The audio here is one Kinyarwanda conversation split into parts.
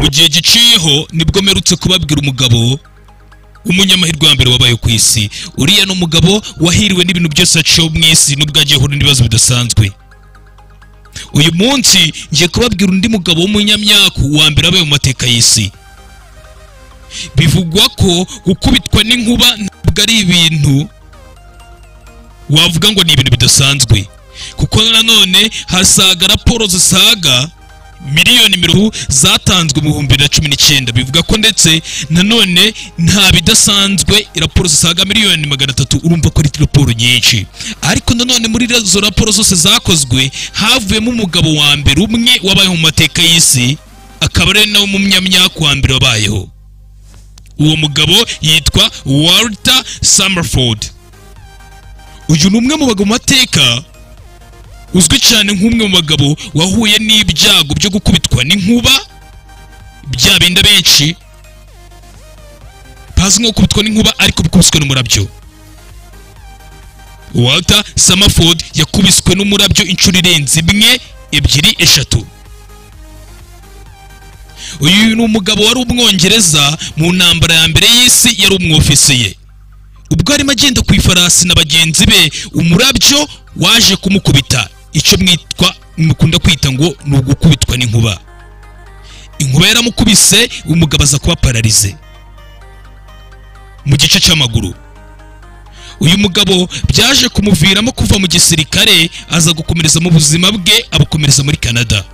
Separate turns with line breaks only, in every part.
mu gihe giciyeho nibwo mperutse kubabwira umugabo umunyamahirwe wa mbere wabaye ku isi uriya ni umugabo wahiriwe n'ibintu byose yaciyeho mu isi nubwo agiye ahura n'ibibazo bidasanzwe uyu munsi ngiye kubabwira undi mugabo w'umunyamyaku wa mbere wabaye mu mateka y'isi bivugwa ko gukubitwa n'inkuba ntabwo ari ibintu wavuga ngo ni ibintu bidasanzwe kuko nanone hasaga raporo zisaga miliyoni mirongo zatanzwe mu bihumbi bibiri na cumi n'icyenda bivuga ko ndetse nanone nta bidasanzwe raporo zisaga miliyoni magana atatu urumva ko ari raporo nyinshi ariko nanone muri izo raporo zose zakozwe havuyemo umugabo wa mbere umwe wabayeho mu mateka y'isi akaba ari nawe munyamyaka wa mbere wabayeho uwo mugabo yitwa walter summerford uyu ni umwe mu bagabo mu mateka uzwi cyane nk'umwe mu bagabo wahuye n'ibyago byo gukubitwa n'inkuba bya binda benshi bazi nko gukubitwa n'inkuba ariko bikubiswe n'umurabyo walter samaford yakubiswe n'umurabyo inshuro irenze imwe ebyiri eshatu uyu ni umugabo wari umwongereza mu ntambara ya mbere y'isi yari umwofisiye ubwo arimo agenda ku ifarasi na bagenzi be umurabyo waje kumukubita icyo mwitwa mukunda kwita ngo ni ugukubitwa n'inkuba inkuba yaramukubise umugabo aza kuba pararize mu gice cy'amaguru uyu mugabo byaje kumuviramo kuva mu gisirikare aza gukomereza mu buzima bwe abukomereza muri canada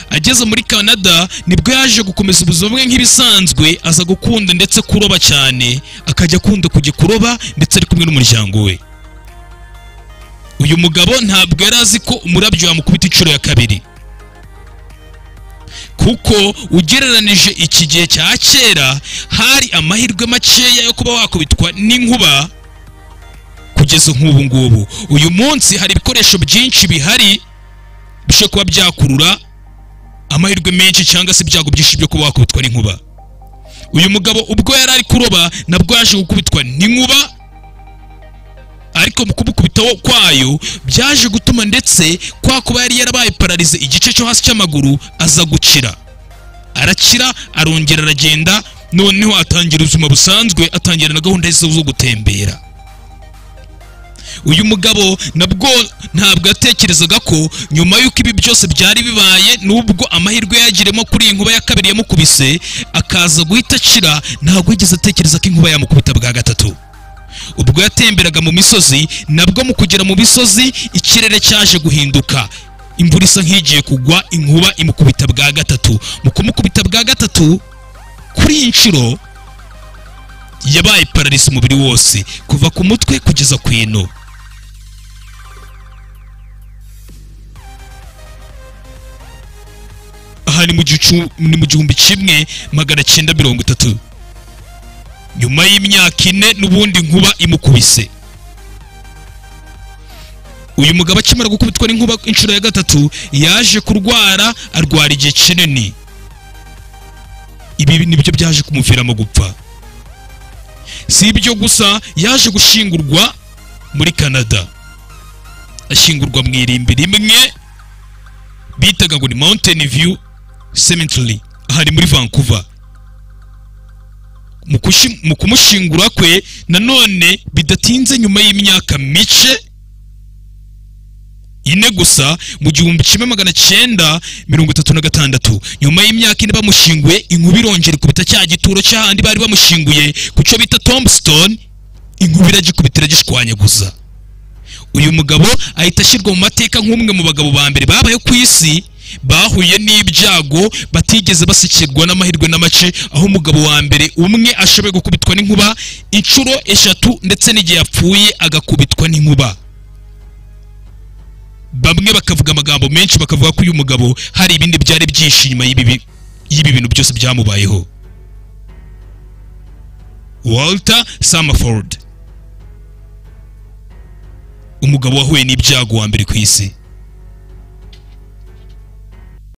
ageze muri canada nibwo yaje gukomeza ubuzima bwe nk'ibisanzwe aza gukunda ndetse kuroba cyane akajya akunda kujya kuroba ndetse ari kumwe n'umuryango we uyu mugabo ntabwo yari azi ko umurabyo wamukubita inshuro ya kabiri kuko ugereranije iki gihe cya kera hari amahirwe makeya yo kuba wakubitwa n'inkuba kugeza nk'ubu ngubu uyu munsi hari ibikoresho byinshi bihari bishobora kuba byakurura amahirwe menshi cyangwa se ibyago byinshi byo kuba wakubitwa n'inkuba uyu mugabo ubwo yari ari kuroba nabwo yaje gukubitwa n'inkuba ariko mu kumukubitaho kwayo byaje gutuma ndetse kwa kuba yari yarabaye pararize igice cyo hasi cy'amaguru aza gukira arakira arongera aragenda noneho atangira ubuzima busanzwe atangira na gahunda ze zo gutembera uyu mugabo nabwo ntabwo yatekerezaga ko nyuma y'uko ibi byose byari bibaye n'ubwo amahirwe yagiremo kuri iyi nkuba ya kabiri yamukubise akaza guhita akira ntabwo yigeze atekereza ko inkuba yamukubita bwa gatatu ubwo yatemberaga mu misozi nabwo mu kugera mu misozi ikirere cyaje guhinduka imvura isa nk'igiye kugwa inkuba imukubita bwa gatatu mu kumukubita bwa gatatu kuri iyi nshuro yabaye pararisi umubiri wose kuva ku mutwe kugeza ku ino aha ni mu gihumbi kimwe magana cyenda mirongo itatu nyuma y'imyaka ine n'ubundi nkuba imukubise uyu mugabo akimara gukubitwa n'inkuba inshuro ya gatatu yaje kurwara arwara igihe kinini ibi nibyo byaje kumuviramo gupfa si ibyo gusa yaje gushingurwa muri canada ashingurwa mu irimbi rimwe bitaga ngo ni mountain view cemetery hari muri vancouver mu kumushingura kwe nanone bidatinze nyuma y'imyaka mike ine gusa mu gihumbi kimwe magana cyenda mirongo itatu na gatandatu nyuma y'imyaka ine bamushinguye inkuba irongera ikubita cya gituro cy'ahandi bari bamushinguye ku cyo bita tombstone inkuba iragikubita iragishwanyaguza uyu mugabo ahita ashyirwa mu mateka nk'umwe mu bagabo ba mbere babaye ku isi bahuye n'ibyago batigeze basikirwa n'amahirwe n'amace aho umugabo wa mbere umwe ashoboye gukubitwa n'inkuba inshuro eshatu ndetse n'igihe yapfuye agakubitwa n'inkuba bamwe bakavuga amagambo menshi bakavuga ko uyu mugabo hari ibindi byari byinshi nyuma y'ibi bintu byose byamubayeho walter samaford umugabo wahuye n'ibyago wa mbere ku isi